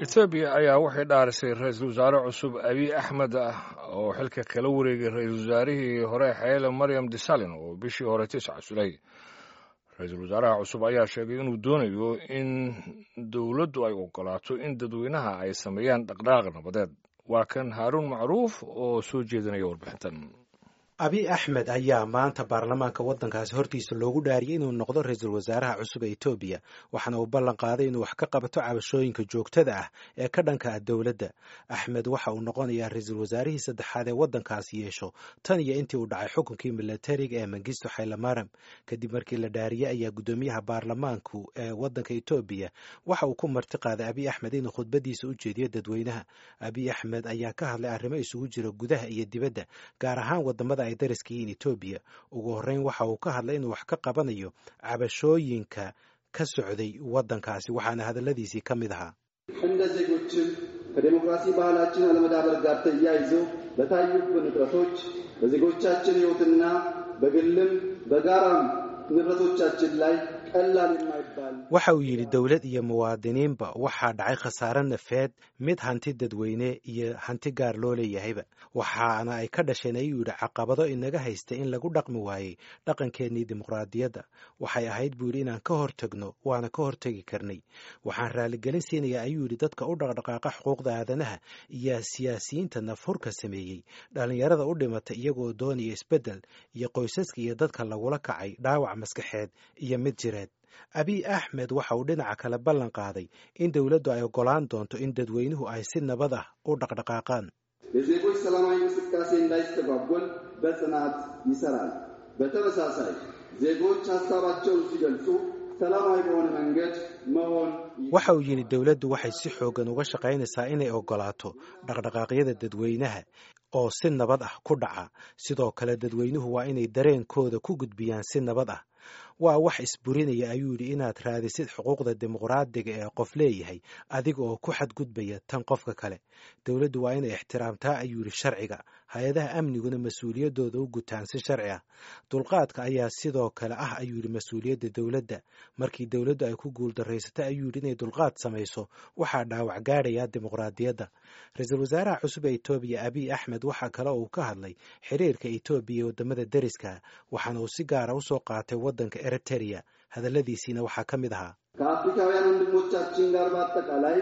etoobiya ayaa waxay dhaarisay ra-iisul wasaare cusub abiy axmed ah oo xilka kala wareegay ra-iisul wasaarihii hore xeele maryam desalin oo bishii hore tis casulay ra-iisul wasaaraha cusub ayaa sheegay inuu doonayo in dowladdu ay ogolaato in dadweynaha ay sameeyaan dhaqdhaaq nabadeed waa kan haaruun macruuf oo soo jeedinaya warbixintan abiy axmed ayaa maanta baarlamaanka waddankaasi hortiisa loogu dhaariyey inuu noqdo ra-iisul wasaaraha cusub ee etoobiya waxaana uu ballan qaaday inuu wax ka qabato cabashooyinka joogtada ah ee ka dhanka ah dowladda axmed waxa uu noqonayaa ra-iisul wasaarihii saddexaad ee waddankaasi yeesho tan iyo intii uu dhacay xukunkii milatariga ee mangisto xaylamaram kadib markii la dhaariyey ayaa guddoomiyaha baarlamaanku ee waddanka etoobiya waxa uu ku marti qaaday abiy axmed inuu khudbadiisa u jeediyo dadweynaha abiy axmed ayaa ka hadlay arrimo isugu jira gudaha iyo dibadda gaar ahaan wadamada ay dariska yihiin etoobiya ugu horreyn waxa uu ka hadlay inuu wax ka qabanayo cabashooyinka ka socday waddankaasi waxaana hadalladiisii ka mid ahaa እንደ ዜጎችን ከዴሞክራሲ ባህላችን አለመዳበር ጋር ተያይዘው በታዩብን እጥረቶች በዜጎቻችን ሕይወትና በግልም በጋራም ንብረቶቻችን ላይ ቀላል የማይባል waxa uu yidhi dowlad iyo muwaadiniinba waxaa dhacay khasaare nafeed mid hanti dadweyne iyo hanti gaar loo leeyahayba waxaana ay ka dhasheen ayuu yidhi caqabado inaga haysta in lagu dhaqmi waayey dhaqankeennii dimuqraadiyadda waxay ahayd buu yidhi inaan ka hortagno waana ka hortegi karnay waxaan raaligelin siinayaa ayuu yidhi dadka u dhaqdhaqaaqa xuquuqda aadanaha iyo siyaasiyiinta nafhurka sameeyey dhallinyarada u dhimata iyagoo doonaya isbeddel iyo qoysaska iyo dadka lagula kacay dhaawac maskaxeed iyo mid jireed abiy axmed waxa uu dhinaca kale ballan qaaday in dowladdu ay oggolaan doonto in dadweynuhu ay si nabad ah u dhaqdhaqaaqaan የዜጎች ሰላማዊ እንቅስቃሴ እንዳይስተጓጎል በጽናት ይሰራል። በተመሳሳይ ዜጎች ሀሳባቸውን ሲገልጹ ሰላማዊ በሆነ መንገድ መሆን waxa uu yidhi dowladdu waxay si xooggan uga shaqaynaysaa inay oggolaato dhaqdhaqaaqyada dadweynaha oo si nabad ah ku dhaca sidoo kale dadweynuhu waa inay dareenkooda ku gudbiyaan si nabad ah waa wax isburinaya ayuu yidhi inaad raadisid xuquuqda dimuqraadiga ee qof leeyahay adiga oo ku xadgudbaya tan qofka kale dowladdu waa inay ixtiraamtaa ayuu yidhi sharciga hay-adaha amniguna mas-uuliyaddooda u gutaan si sharci ah dulqaadka ayaa sidoo kale ah ayuu yidhi mas-uuliyadda dowladda markii dowladdu ay ku guuldarraysata ayuu yidhi inay dulqaad samayso waxaa dhaawac gaadhaya dimuqraadiyadda ra-iisul wasaaraha cusub ee etoobiya abiy axmed waxaa kale uu ka hadlay xiriirka etoobiya ee waddamada deriska waxaana uu si gaara usoo qaatay waddanka eritereya hadalladiisiina waxaa ka mid ahaa ከአፍሪካውያን ወንድሞቻችን ጋር በአጠቃላይ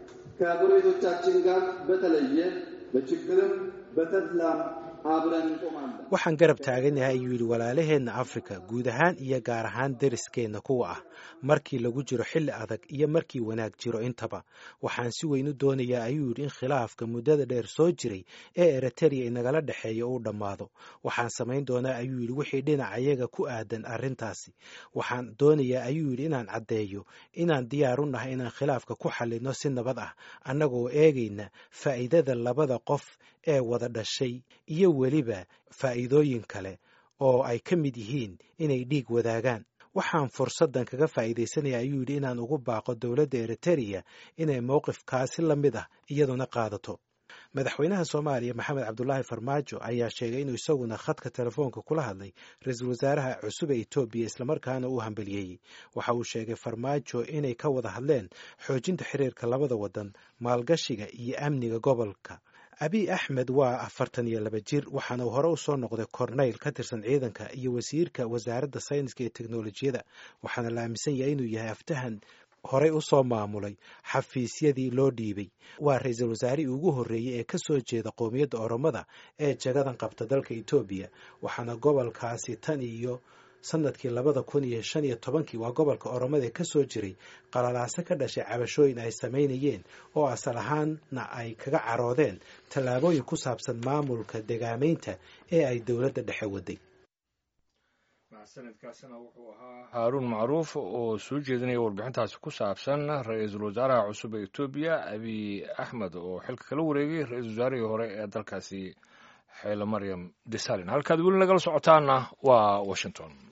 ከጎረቤቶቻችን ጋር በተለየ በችግርም በተድላም አብረን እንቆማለን። waxaan garab taaganahay ayuu yidhi walaalaheenna afrika guud ahaan iyo gaar ahaan deriskeenna kuwa ah markii lagu jiro xilli adag iyo markii wanaag jiro intaba waxaan si weyn u doonayaa ayuu yidhi in khilaafka muddada dheer soo jiray ee eritereya inagala dhexeeya uu dhammaado waxaan samayn doonaa ayuu yidhi wixii dhinacayaga ku aadan arrintaasi waxaan doonayaa ayuu yidhi inaan caddeeyo inaan diyaar u nahay inaan khilaafka ku xallinno si nabad ah annagoo eegayna faa'iidada labada qof ee wada dhashay iyo weliba faa'iidooyin kale oo ay ka mid yihiin inay dhiig wadaagaan waxaan fursaddan kaga faa'iidaysanaya ayuu yidhi inaan ugu baaqo dowladda eritereya inay mowqifkaasi la mid ah iyaduna qaadato madaxweynaha soomaaliya maxamed cabdulaahi farmaajo ayaa sheegay inuu isaguna khadka telefoonka kula hadlay ra-iisul wasaaraha cusub ee etoobiya islamarkaana uu hambaliyeeyey waxa uu sheegay farmaajo inay ka wada hadleen xoojinta xiriirka labada waddan maalgashiga iyo amniga gobolka abiy axmed waa afartan iyo laba jir waxaana uu hore u soo noqday korneyl ka tirsan ciidanka iyo wasiirka wasaaradda sayniska iyo teknolojiyada waxaana la aaminsan yahay inuu yahay aftahan horey u soo maamulay xafiisyadii loo dhiibay waa ra-iisul wasaarihii ugu horreeyey ee ka soo jeeda qowmiyadda oromada ee jagadan qabta dalka etoobiya waxaana gobolkaasi tan iyo sanadkii labada kun iyo shan iyo tobankii waa gobolka oromada ee ka soo jiray qalalaaso ka dhashay cabashooyin ay samaynayeen oo asal ahaanna ay kaga caroodeen tallaabooyin ku saabsan maamulka degaamaynta ee ay dowladda dhexe waday sanadkaasina wuxuu ahaa haaruun macruuf oo soo jeedinaya warbixintaasi ku saabsan ra-iisul wasaaraha cusub ee etoobiya abiy axmed oo xilka kala wareegay ra-iisul wasaarihii hore ee dalkaasi xeele maryam desalin halkaad weli nagala socotaana waa washington